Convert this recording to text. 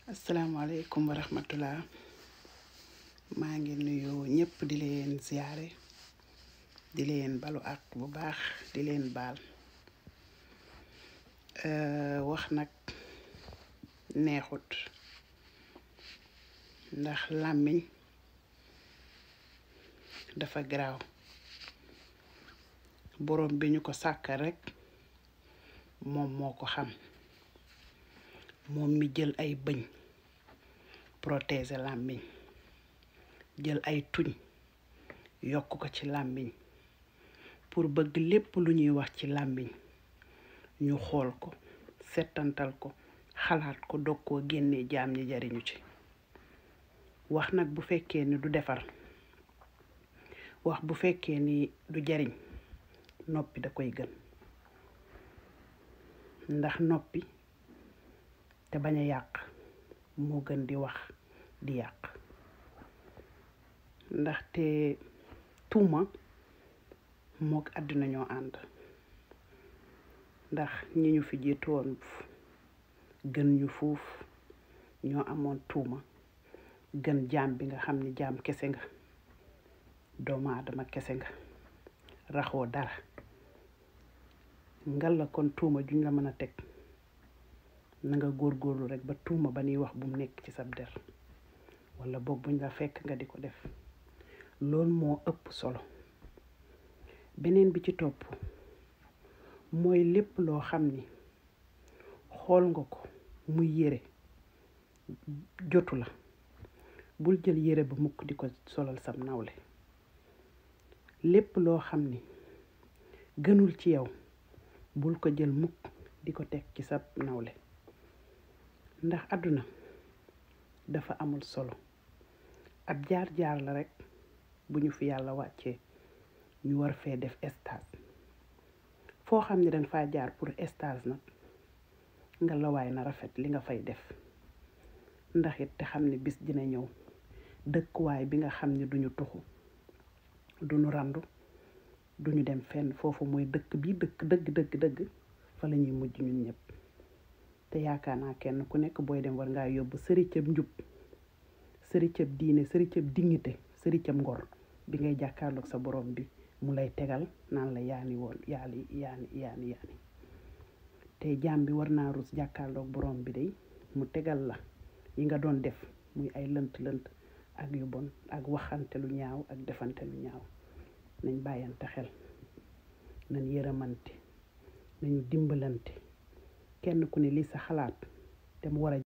asalaamaaleykum wa rahmatullah maa ngi nuyu ñëpp di leen ziyaare di leen balu ak bu baax di leen baal wax nag neexut ndax làmmiñ dafa garaaw borom bi ñu ko sàkkal rekk moom moo ko xam moom mi jël ay bëñ protéger làmmiñ jël ay tuñ yokk ko ci làmmiñ pour bëgg lépp lu ñuy wax ci làmmiñ ñu xool ko settantal ko xalaat ko dog koo génnee jaam ñi jariñu ci wax nag bu fekkee ni du defar wax bu fekkee ni du jariñ noppi da koy gën ndax noppi te bañ a yàq moo gën di wax di yàq ndaxte tuuma mook àddina ñoo ànd ndax ñi ñu fi jiitu woon gën ñu fuuf ñoo amoon tuuma gën jaam bi nga xam ni jaam kese nga doomu aadama kese nga raxoo dara ngal la kon tuuma juñ la mën a teg na nga góorgóorlu rek ba tuuma ba nuy wax bu mu nekk ci sab der wala boog buñ la fekk nga di ko def loolu moo ëpp solo beneen bi ci topp mooy lépp loo xam ni xool nga ko muy yére jotu la bul jël yére ba mukk di ko solal sam nawle lépp loo xam ni gënul ci yow bul ko jël mukk di ko teg ci sa nawle ndax àdduna dafa amul solo ab jaar-jaar la rekk bu ñu fi yàlla wàccee ñu war fee def stage foo xam ne danga faa jaar pour stage nag nga lawaay na rafet li nga fay def ndax it te xam ne bis dina ñëw dëkkuwaay bi nga xam ne duñu tuxu duñu randu duñu dem fenn foofu mooy dëkk bi dëkk dëgg dëgg dëgg fa la ñuy mujj ñun ñëpp te yaakaar naa kenn ku nekk booy dem war ngaa yóbbu sëricëb njub sëricëb diine sëricëb dignité sëricëb ngor bi ngay jàkkaarloog sa borom bi mu lay tegal naan la yaani woon yaali yaani yaani yaani te jaam bi war naa rus jàkkaarloog borom bi day mu tegal la yi nga doon def muy ay lënt lënt ak yu bon ak waxante lu ñaaw ak defante lu ñaaw nañ bàyyante xel nañ yërëmante nañu dimbalante kenn ku ne li sa xalaat te mu war a